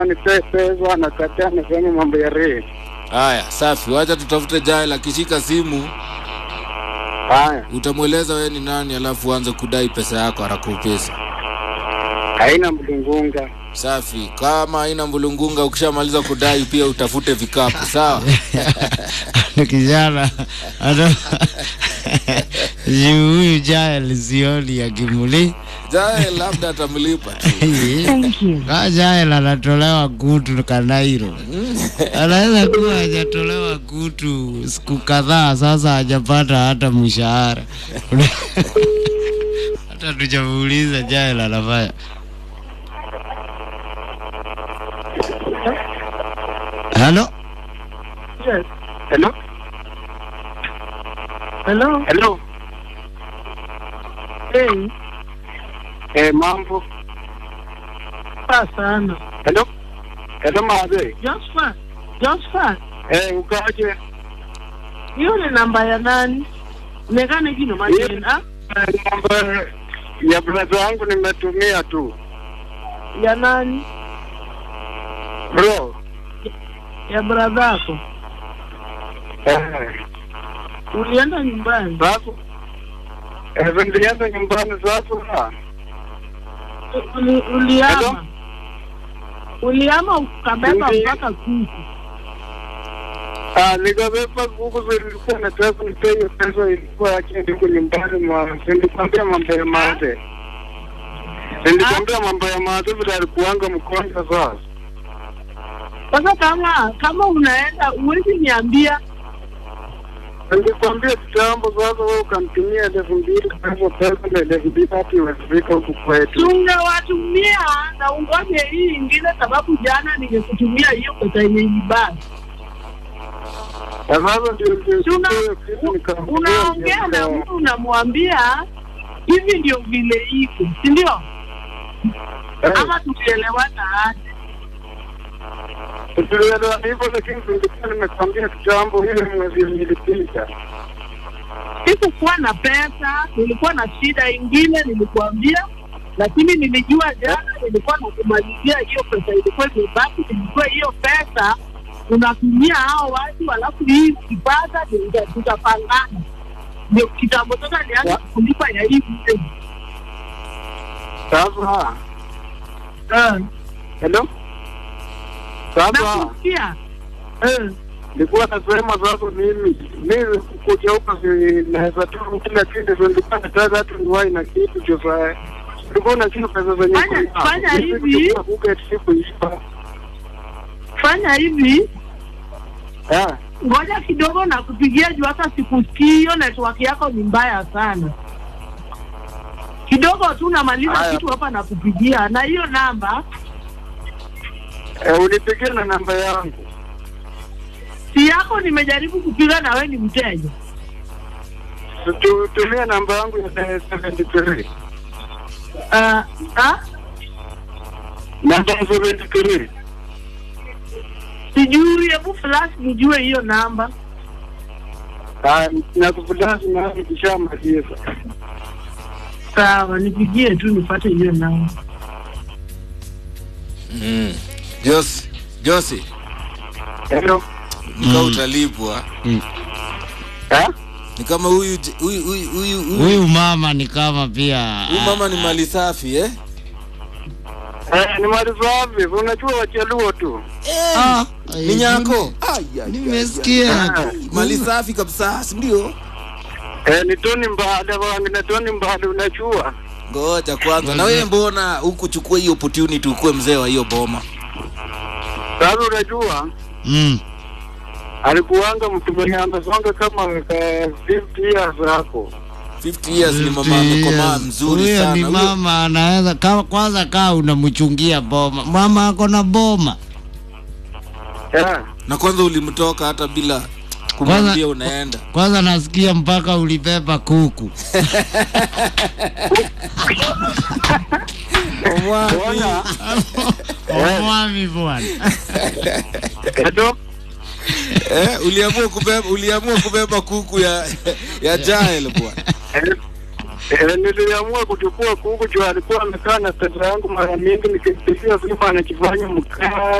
nipee pesa, anakataa, anasema mambo ya rei. Haya, safi. Wacha tutafute Jael akishika simu, Haya, utamweleza wewe ni nani, alafu uanze kudai pesa yako arakupesa. haina mlungunga. Safi. Kama haina mbulungunga, ukishamaliza kudai pia utafute vikapu, sawa? Ni kijana hata juu huyu Jael sioni akimuli Jael labda atamlipa tu. Kaa Jael anatolewa kutu Kanairo, anaweza kuwa hajatolewa kutu siku kadhaa sasa, hajapata hata mshahara hata tujamuuliza Jael anafanya halo Hello? Hello. Hello? Hey, Eh, mambo? poa sana. Hello? Hello, maadhe? Josephat. Josephat. Eh, ukaje? Hiyo ni namba ya nani? Nekane kino majina Eh, Namba ya brother wangu nimetumia tu. ya nani? Bro. Ya brother yako. Eh, Ulienda nyumbani? sasa. Eh, nilienda nyumbani sasa. Uli, uliama. Uliama ukabeba Ndi- mpaka kuku. Ah, nikabeba kuku zilikuwa na pesa nipewe pesa ilikuwa yake ndiko nyumbani mwa nilikwambia mambo ya maadhe. Nilikwambia mambo ya maadhe vile alikuanga mkonja sasa. Sasa kama kama unaenda uwezi niambia Nilikwambia kitambo sasa wewe ukamtumia elfu mbili pesa pesa na elfu mbili hati imefika huku kwetu. tungewatumia na ungoje hii ingine, sababu jana ningekutumia hiyo pesa yenye ibaki. Na sasa ndio ndio Tuna- hiyo kitu nikamwambia unaongea na ndio- mtu unamwambia hivi ndio vile iko, si ndio? Eh, Ama tukielewana aje? tulielewa hivyo lakini nilikuwa nimekwambia kitambo ile mwezi ilipita. Sikukuwa na pesa, nilikuwa na shida ingine, nilikuambia, lakini nilijua jana nilikuwa nakumalizia hiyo pesa ilikuwa imebaki. Nilijua hiyo pesa unatumia hao watu, alafu hii ukipata ndio tuta- tutapangana. Ndio kitambo sasa nianze kulipa ya hii mzee. Sasa Eh, hello, sasa nakusikia eh. nilikuwa nasema sasa mimi mimi kuja huko si naweza tu kila kitu, so nilikuwa nataka hata niwahi na kitu cho saa nilikuwa na kitu pesa zenye Fanya- kuna- fanya Hizi hivi. kutoka huko eti sikuipa. Fanya hivi, Eh, ngoja kidogo na kupigia juu hata sikusikii. Hiyo network yako ni mbaya sana. Kidogo tu namaliza Haya. kitu hapa na kupigia na hiyo namba eh, unipigie na namba yangu. si yako. Nimejaribu kupiga na wewe ni mteja. Tu- Tumia namba yangu ya 73. Uh, ah, Namba 73. sijui, hebu flash nijue hiyo namba. Ah, na kufulashi na kishamaliza. Sawa, nipigie tu nipate hiyo namba. Mm. Josi, Josi, Hello. nika utalipwa. Eh? Ni kama huyu j- huyu huyu huyu huyu huyu mama ni kama pia huyu mama ni mali safi eh? Eh, ni mali safi. Unajua wachaluo tu. Ah, Ni nyako. Ai, ai, ai, nimesikia ai. Mali safi kabisa, si ndio? Eh, ni Tony Mbale wangu na Tony Mbale unajua. Ngoja kwanza. Na wewe mbona hukuchukua hiyo opportunity ukuwe mzee wa hiyo boma? Sasa unajua mm. alikuanga mtu mwenye amesonga kama ka 50 years hapo. 50 years ni mama amekomaa mzuri huyo sana. ni Huyo- mama anaweza ka, kwanza kaa unamchungia boma mama ako na boma Eh. Na kwanza ulimtoka hata bila kumwambia unaenda. kwanza nasikia mpaka ulibeba kuku Ona. omwami bwana Hello. Eh, uliamua kubeba uliamua kubeba kuku ya ya Jael bwana. Eh, Eh, niliamua kuchukua kuku juu alikuwa amekaa na pesa yangu mara mingi, nikimpigia simu anakifanya mkaa